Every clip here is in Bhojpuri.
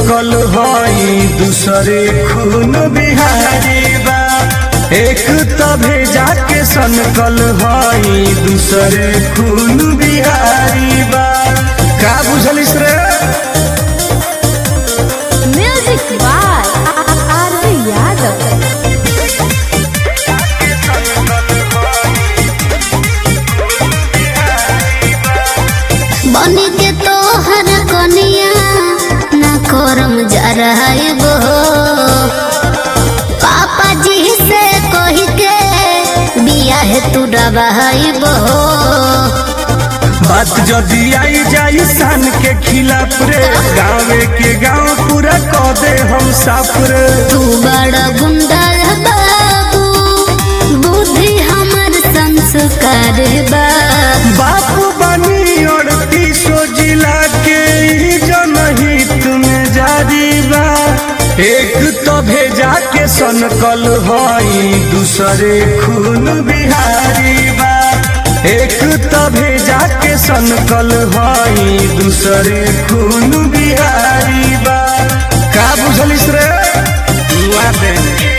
सनकल हई दूसरे खून बिहारी बा एक त भेजा के सनकल हई दूसरे खून बिहारी बा का बुझलिस रे म्यूजिक बाय आरती यादव बन के तोहर कनिया ना करम जराइबो पापा जी से कही के बियाह तू डबाइबो बात जदी आई जाई सन के खिलाफ रे गाँवे के गाँव पूरा क दे हम साफ रे तू बड़ा गुंडा बाबू बुद्धि हमर संस्कार बा बापू बनी अड़तीसो जिला के ई जनहित में जारी बा एक तो भेजा के सनकल हई दूसरे खून बिहारी बा एक तो भेजा के सनकल हई दूसरे खून बिहारी बा का बुझलिस रे दुआ दे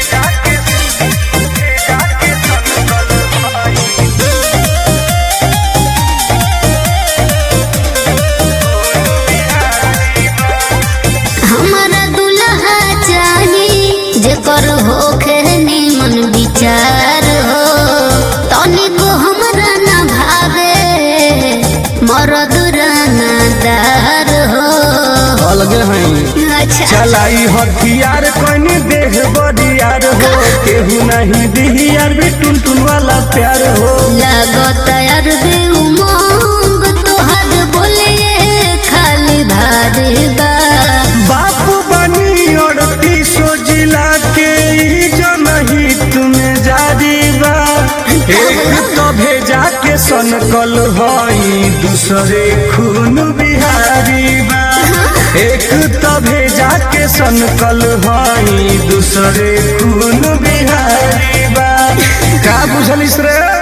हमारा दुल्हा चाही जेकर होखे निमन विचार हो तनिको हमरा ना भावे मरद रानादार हो अलगे हई अच्छा चलाई हथियार कनी देह बरियार हो केहू नहीं दिहियार भी टुन टुन वाला प्यार हो लागत यार दे उमंग तोहर बोले खाली भारी बा बापू बनी अड़तीसो जिला के ई जनहित में जारी बा एक तो भेजा के सनकल हई दूसरे खून बिहारी बा एक तो भेजा के सनकल हई दूसरे खून बिहारी बा का बुझलिस रे